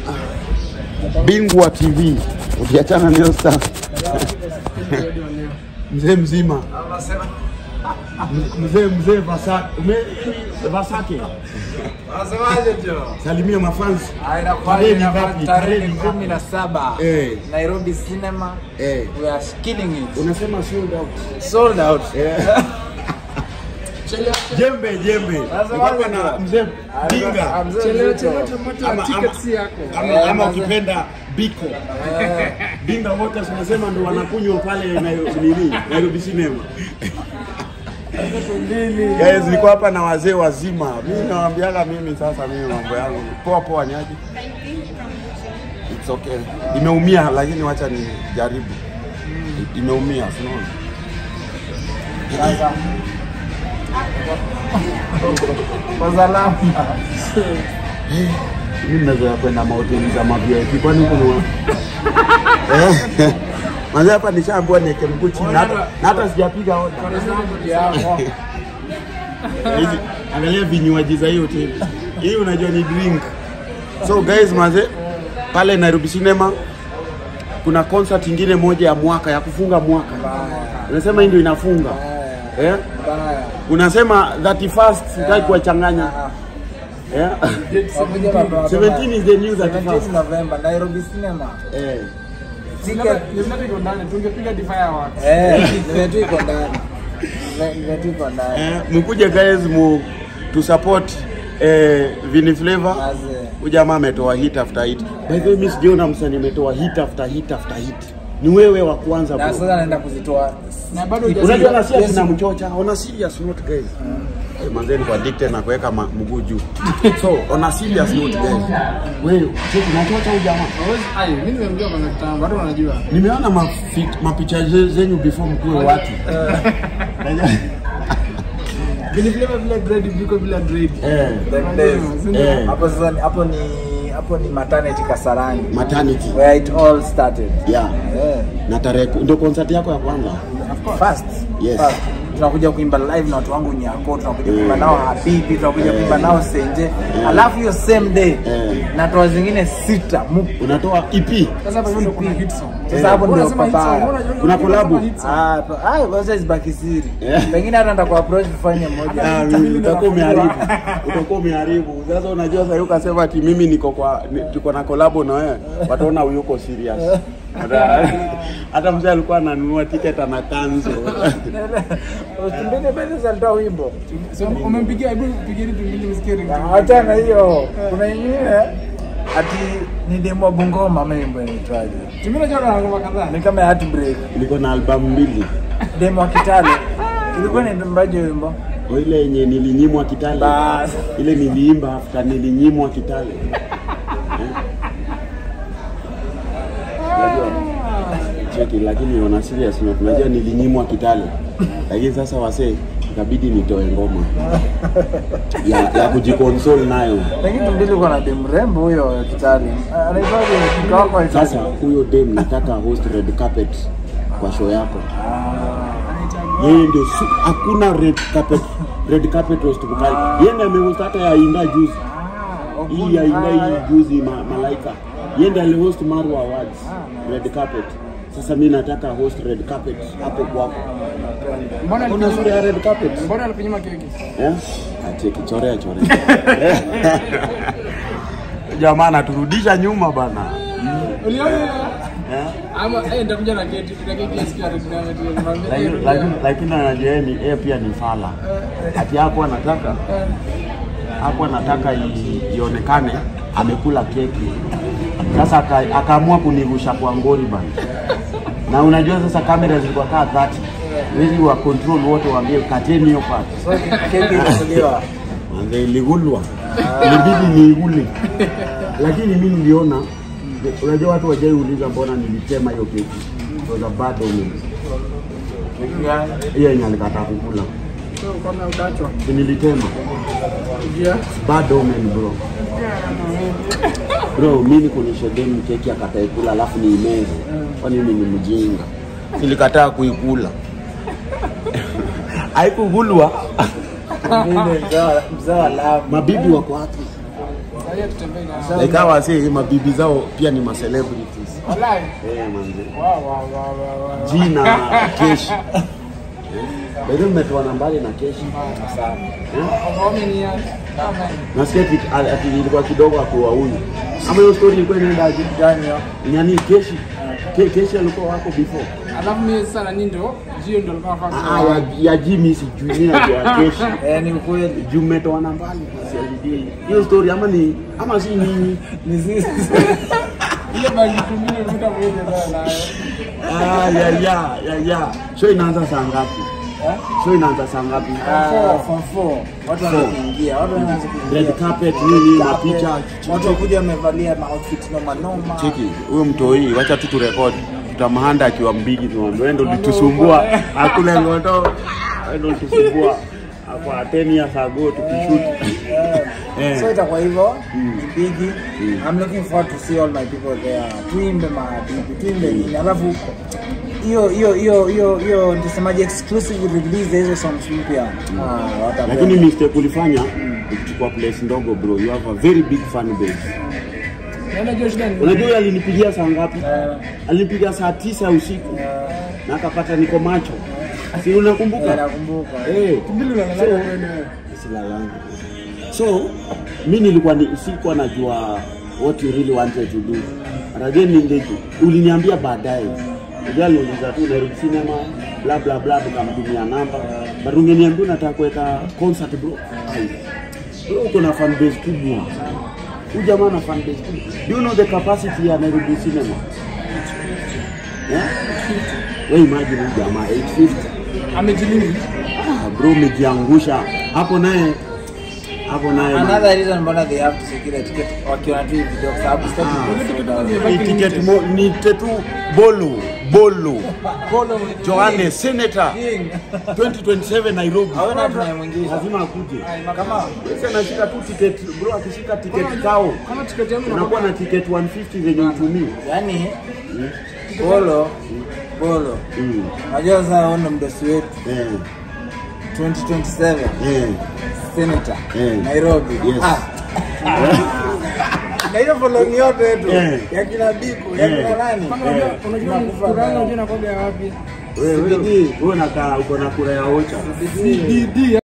Bingwa TV ukiachana na hiyo stuff. mzee mzima M- mzee mzee Vasa- ume- Vasake Unasemaje jo? salimia mafans Ah, inakuwaje Tarehe ni inafanya ngapi? tarehe Tarehe ni ni kumi na saba Eh. Nairobi Cinema eh, we are killing it unasema sold out sold out Eh. jembe jembe Unasemaje Niko hapa na bro? mzee Dinga Ah, mzee Chelewa Mzito. chelewa tomato Ama- ticket ama- si yako. ama, Eh, ama mazee. ukipenda biko Dinga wote tunasema ndo wanakunywa pale Nairobi nini Nairobi cinema Guys, niko hapa na wazee wazima. Mimi nawaambiaga mimi sasa mimi mambo yangu poa poa nyaji. It's okay. Imeumia lakini wacha ni jaribu. Imeumia, unaona? Sasa. Kwa salama. Mimi naweza kwenda mahoteli za ma-VIP kwani kuna Eh. Manze hapa nishaambiwa niweke mguu chini na hata na hata sijapiga oda. Yako. Hizi angalia vinywaji za hiyo hoteli. Hii unajua ni drink. So guys, maze pale Nairobi Cinema kuna concert ingine moja ya mwaka ya kufunga mwaka. Unasema hii ndio inafunga. Eh? Baya. Unasema 31st sitaki kuwachanganya. Eh? Wakuja mapema. 17 is the new 17 31st. November Nairobi Cinema. Eh. Ticket Nimepata iko ndani, tungepiga Defy Awards. eh nimetu iko ndani. Nime- Nimetu iko ndani. Eh, mkuje guys mu to support eh, Vini Flavor. Mazee. Huyu jamaa ametoa hit after hit. By the way, mimi sijaona msanii ametoa hit after hit after hit. Ni wewe wa kwanza Na bro. sasa naenda kuzitoa. Na bado Unajua hujasikia. na serious na mchocha, on a serious note guys. Eh, manzeni kwa addicted na kuweka ma- mguu juu. So, on a serious note guys. Wewe, cheki nachocha huyu jamaa. Hawezi- ai, mimi nimemjua kwanza kitambo, watu wanajua. Nimeona mafi- mapicha ze- zenyu before mkuwe watu. Vile vile vile dread viko bila dread. Eh, Them days. eh, Hapo sasa ni- hapo ni hapo ni maternity Kasarani. maternity. Where it all started. Yeah. Eh. Na tarehe ku- ndio concert yako ya kwanza. First. Yes. First. Tunakuja kuimba live na watu wangu Nyako, tunakuja kuimba nao Habibi, tunakuja kuimba nao Senje. Alafu hiyo same day Eh. natoa zingine sita mu. Unatoa EP. Sasa hapo ndio kuna hit song. Sasa hapo ndio Unasema hit song, papaya. mbona unajua Kuna kama collab? hit song? Ah, pa- ah, kwanza zibaki siri. Eh. Pengine hata nitakuapproach tufanye moja. Ah, mimi utakuwa umeharibu. Utakuwa umeharibu. Sasa unajua sasa ukasema ati mimi niko kwa ni- tuko na collab na wewe. Wataona huyu uko serious. Hata hata mzee alikuwa ananunua ticket ana kanzo. Usimbine basi salitoa wimbo. So, umempigia hebu pigia tu mbili msikie ring. Acha na hiyo. Kuna nyingine ati ni demo Bungoma ama wimbo inaitwaje? Tumina jana na ngoma kadhaa. Ni kama heartbreak. Niko na albamu mbili. Demo wa Kitale. Ilikuwa ni mbaje wimbo? O ile yenye nilinyimwa Kitale. Bas. Ile niliimba after nilinyimwa Kitale. Unajua? Cheki lakini on a serious note, unajua nilinyimwa Kitale. Lakini sasa wasee ikabidi nitoe ngoma ya, ya kujikonsole nayo. Lakini tumbili uko na demu rembo huyo Kitale. Anaitwaje mkaka wako anaitwaje? Sasa huyo dem nataka host red carpet kwa show yako. Yeye ndio su- hakuna red carpet red carpet host mkali. Yeye ndiye amehost hata ya Inda juzi. Hii ya Inda hii juzi ma, malaika. Yeye ndiye alihost Marwa Awards red carpet. Sasa mimi nataka host red carpet hapo kwako. Mbona Kuna sura ya red carpet? Mbona alikunyima keki? Eh? Acheki chorea chorea. Jamaa anaturudisha nyuma bana. Uliona? Eh? Ama eh nitakuja na keki, na keki ya siku ya Red Diamond. Lakini- lakini lakini anajua yeye ni yeye pia ni fala. Ati hapo anataka hapo anataka i- ionekane amekula keki. Sasa aka- akaamua kunirusha kwa ngori bana. Na unajua sasa kamera zilikuwa kaa 30. Wezi wa control wote waambie kateni hiyo part. So keki ilikuliwa. Manze iligulwa. Ilibidi niigule. Lakini mimi niliona unajua watu wajai uliza mbona nilitema hiyo keki. It was a bad omen. Keki gani? Hiyo yenye alikataa kukula. So kama udachwa. Si nilitema. Yeah. Bad omen bro. Bro, mimi kunisha demu keki akatae kula alafu niimeze. Kwani mimi ni mjinga? Nilikataa kuikula. Haikugulwa. Mimi mzee wa- mzee wa love. Mabibi wako wapi? Raia tutembee na like hawa wase mabibi zao pia ni ma celebrities Wallahi. eh manze Wow, wow, wow, wow, wow. jina keshi Bado mmetoa nambari na keshi Sana. Of how many years? Kama nasikia ati- ati ati ilikuwa kidogo akuwa huyu ama hiyo story ilikuwa inaendaje Gani hiyo? nani keshi Ke, keshi alikuwa wako before alafu mimi sasa nani ndo Jio ndo alikuwa ah anafanya ya, ya Jimmy sijui mimi najua keshi Eh, ni ukweli. juu mmetoa nambari sialijui hiyo story ama ni ama si nyinyi Ni sisi. ile bagi tumine vuta mwezi sana nayo. ah ya ya ya ya show inaanza saa ngapi Eh? show inaanza saa ngapi Ah, form four. Watu wanaanza kuingia. Watu wanaanza kuingia. red carpet nini Carpet. mapicha Watu wakuja wamevalia ma-outfit noma noma. cheki huyo mtoi wacha tu turekodi tutamhanda akiwa mbigi tumwambia wewe ndo ulitusumbua akule ngoto wewe ndo ulitusumbua kwa 10 years ago tukishoot Eh. So itakuwa hivyo ni bigi. I'm looking forward to see all my people there. Tuimbe mabibi, tuimbe nini. Alafu hiyo hiyo hiyo hiyo hiyo nitasemaje exclusive release ya hizo songs mpya. Ah, watapenda. lakini mistake ulifanya ukichukua place ndogo bro you have a very big fan base Na unajua shida ni unajua yeye alinipigia saa ngapi alinipigia saa tisa usiku na akapata niko macho si Eh, unakumbuka nakumbuka. eh mbili unalala So- wewe. Silalangu. So mi nilikuwa ni, sikuwa najua what you really wanted to do. But again ningeju. Uliniambia baadaye. Unajua aliuliza tu Nairobi Cinema bla bla bla tukamtumia namba. But ungeniambia unataka kuweka concert bro. Ai. Bro uko na fan base kubwa. Huyu jamaa na fan base kubwa. Do you know the capacity ya Nairobi Cinema? Yeah? Wewe imagine huyu jamaa 850 Amejilinda. Ah, bro umejiangusha hapo naye hapo naye Another reason mbona they have to secure ticket wakiona tu hii video kwa sababu sitaki Ah. ni ticket mo, ni tetu bolo bolo Polo Johanne senator King. 2027 Nairobi Hawana tunayemwingisha. lazima akuje Kama sasa anashika tu ticket bro akishika ticket kao kama tiketi yangu unakuwa na ticket 150 zenye utumii yani bolo bolo. mm. Unajua sasa huo ndo mdosi wetu eh 2027 eh senator Eh. Nairobi. Yes. Ah. Na hiyo following yote yetu Eh. ya kina Biku, ya Eh. kina nani? unajua unajua Tunakufa kuranga nayo. unajua nakoga wapi? wewe wewe uko na ka- uko na kura ya ocha DD